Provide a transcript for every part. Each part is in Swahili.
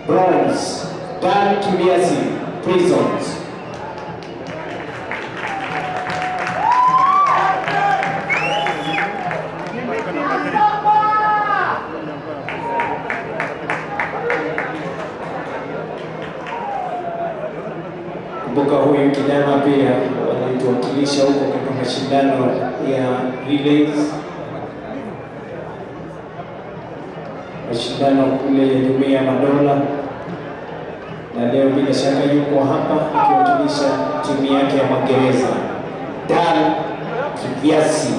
Bronze, Dan Kibiasi, Prisons. Kumbuka huyu kijana pia alituwakilisha huko katika mashindano ya relays, mashindano kule ya Jumuiya ya Madola, na leo bila shaka yuko hapa akiwakilisha timu yake ya Magereza. Dan Kibiasi.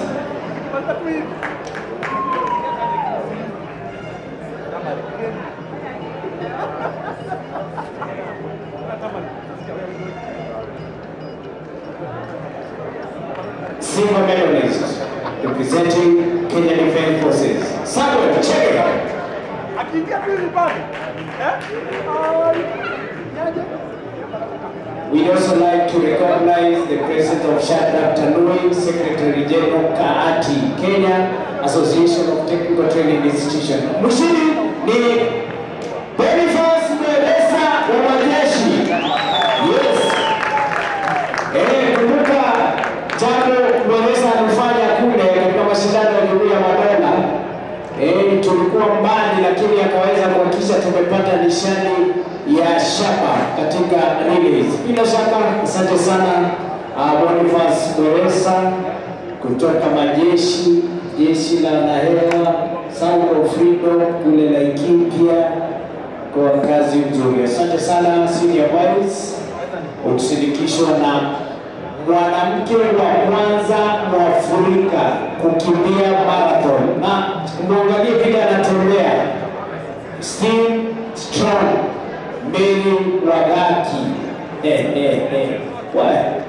Silver medalist representing Kenya Defence Forces. Samuel Chege. Akiingia tu hivi pale. Eh? Ai. Yaje? We'd also like to recognize the presence of Shadrach Tanui, Secretary General Kaati, Kenya Association of Technical Training Institution. Mshindi ni Boniface Mweresa wa majeshi. Yes. Eh, kumbuka jambo Mweresa alifanya kule katika mashindano ya Jumuiya ya Madola. Eh, tulikuwa mbali lakini akaweza kuhakikisha tumepata nishani ya shaba katika relays. Bila shaka asante sana uh, Boniface Mweresa kutoka majeshi jeshi la Nahewa Sound of Freedom kule Laikipia kwa kazi nzuri. Asante sana senior vice ukisindikishwa na mwanamke wa kwanza Mwafrika kukimbia marathon, na muangalie vile anatembea, still strong, Mary Wagaki. Eh, eh, eh. Wa-